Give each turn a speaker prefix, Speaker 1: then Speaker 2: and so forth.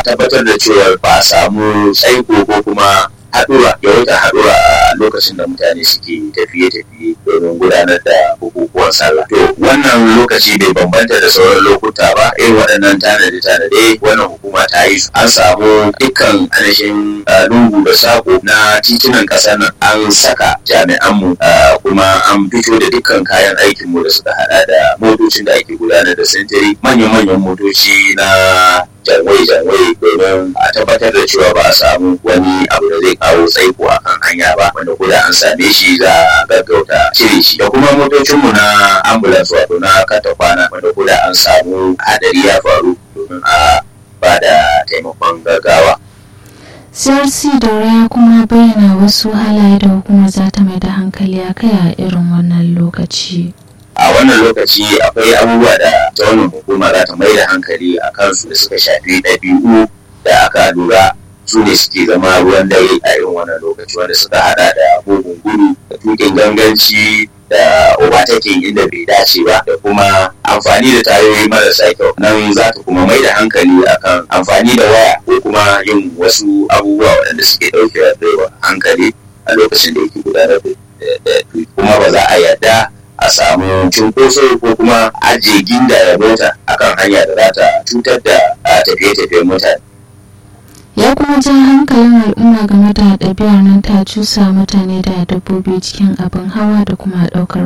Speaker 1: tabbatar da cewa ba a samu tsaiko ko kuma haɗura yawaita haɗura a lokacin da mutane suke tafiye-tafiye domin gudanar da bukukuwan sallah. To wannan lokaci bai bambanta da sauran lokuta ba irin waɗannan tanade-tanade wannan hukuma ta yi su. An samu dukkan ainihin lungu da sako na titunan ƙasar nan an saka jami'anmu kuma an fito da dukkan kayan aikinmu da suka haɗa da motocin da ake gudanar da sintiri manyan-manyan motoci na janwai-janwai domin a tabbatar da cewa ba a samu wani abu da zai kawo tsaiko a kan hanya ba wanda ko da an same shi za a gaggauta cire shi da kuma motocinmu na ambulance wato na kata kwana wanda ko da an samu hadari ya faru domin a ba da taimakon gaggawa.
Speaker 2: crc daura ya kuma bayyana wasu halaye da hukumar za ta mai da hankali a kai a irin wannan lokaci.
Speaker 1: a wannan lokaci akwai abubuwa da ta wannan hukuma za ta mai da hankali a kansu da suka shafi ɗabi'u da aka lura su ne suke zama ruwan dare a irin wannan lokaci wanda suka hada da bugun gudu da tukin ganganci da overtaking inda bai dace ba da kuma amfani da tayoyi marasa kyau nan za ta kuma mai da hankali akan amfani da waya ko kuma yin wasu abubuwa waɗanda suke ɗauke da hankali a lokacin da yake gudanar da kuma ba za a yarda a samu cunkoso ko kuma ajiye ginda ya mota akan hanya da za ta cutar da tafiye-tafiyen mutane.
Speaker 2: ya kuma ja hankalin al'umma game da ɗabi'ar nan ta cusa mutane da dabbobi cikin abin hawa da kuma ɗaukar